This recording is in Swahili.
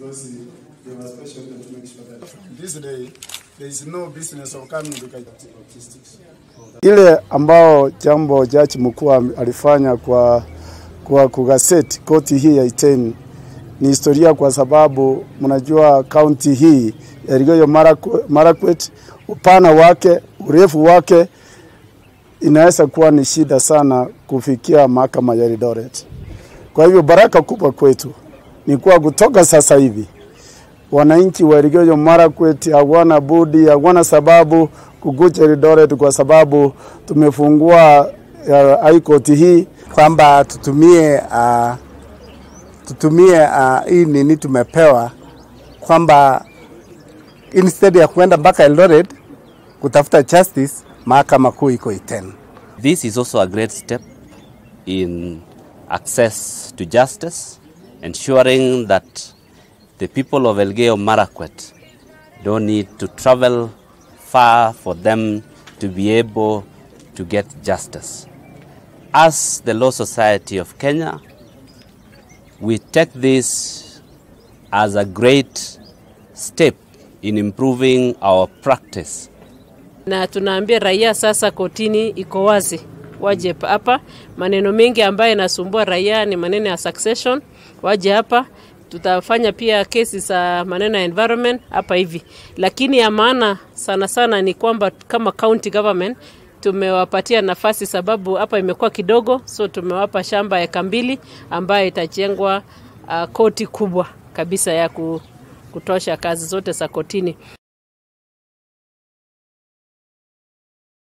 because they were special to make sure that this day there is no business of coming to logistics. Ile ambao jambo jaji mkuu alifanya kwa kwa kugaseti koti hii ya Iten ni historia, kwa sababu mnajua kaunti hii ya Elgeyo Marakwet, upana wake, urefu wake inaweza kuwa ni shida sana kufikia mahakama ya Eldoret. Kwa hivyo baraka kubwa kwetu ni kuwa kutoka sasa hivi wananchi wa Elgeyo Marakwet hawana budi, hawana sababu kukuja Eldoret kwa sababu tumefungua uh, high court hii kwamba tutumie uh, tutumie uh, hii nini tumepewa kwamba instead ya kuenda mpaka Eldoret kutafuta justice, mahakama kuu iko Iten. This is also a great step in access to justice, ensuring that the people of Elgeyo Marakwet don't need to travel far for them to be able to get justice. As the Law Society of Kenya, we take this as a great step in improving our practice na tunaambia raia sasa, kotini iko wazi, waje hapa. Maneno mengi ambayo yanasumbua raia ni maneno ya succession, waje hapa. Tutafanya pia kesi za maneno ya environment hapa hivi, lakini ya maana sana sana ni kwamba kama county government tumewapatia nafasi, sababu hapa imekuwa kidogo, so tumewapa shamba eka mbili ambayo itajengwa uh, koti kubwa kabisa ya kutosha kazi zote za kotini.